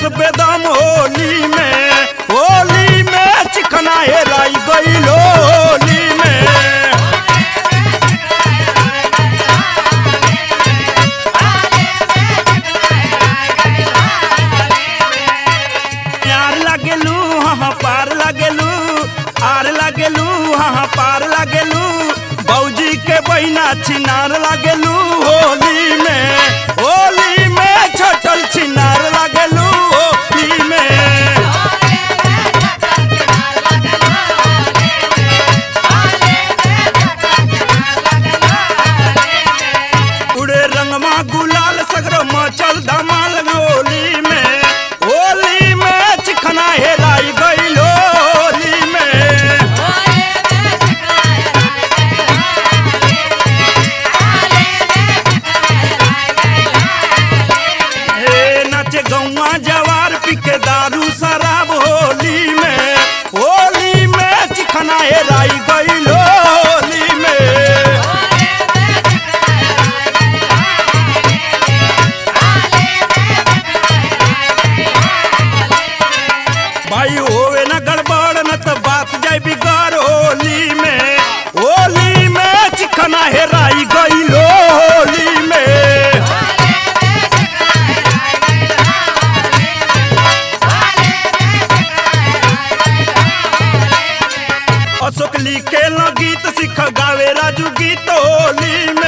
कैलस बेदम होली में होली में चिकना हेराई गईल होली में यार लगेलू हाँ पार लगेलू आर लगेलू हाँ पार लगेलू बौजी के बहिना छिनार लगेलू होली में होली में छटल छिनार लगेलू होली में उड़े रंगमा गुलाल सगरो मचल धमाल होली में होली में चिकना हेराई गईल होली में हे नाचे गौवा जवार पी के दारू शराब होली में होली में चिकना हेराई गईल होली में भाई होवे न गड़बड़ न त बात जाय बिगाड़ होली में होली में चिकना हेराई गईल होली में अशोक लिखे गीत सिख गावे राजू गीत होली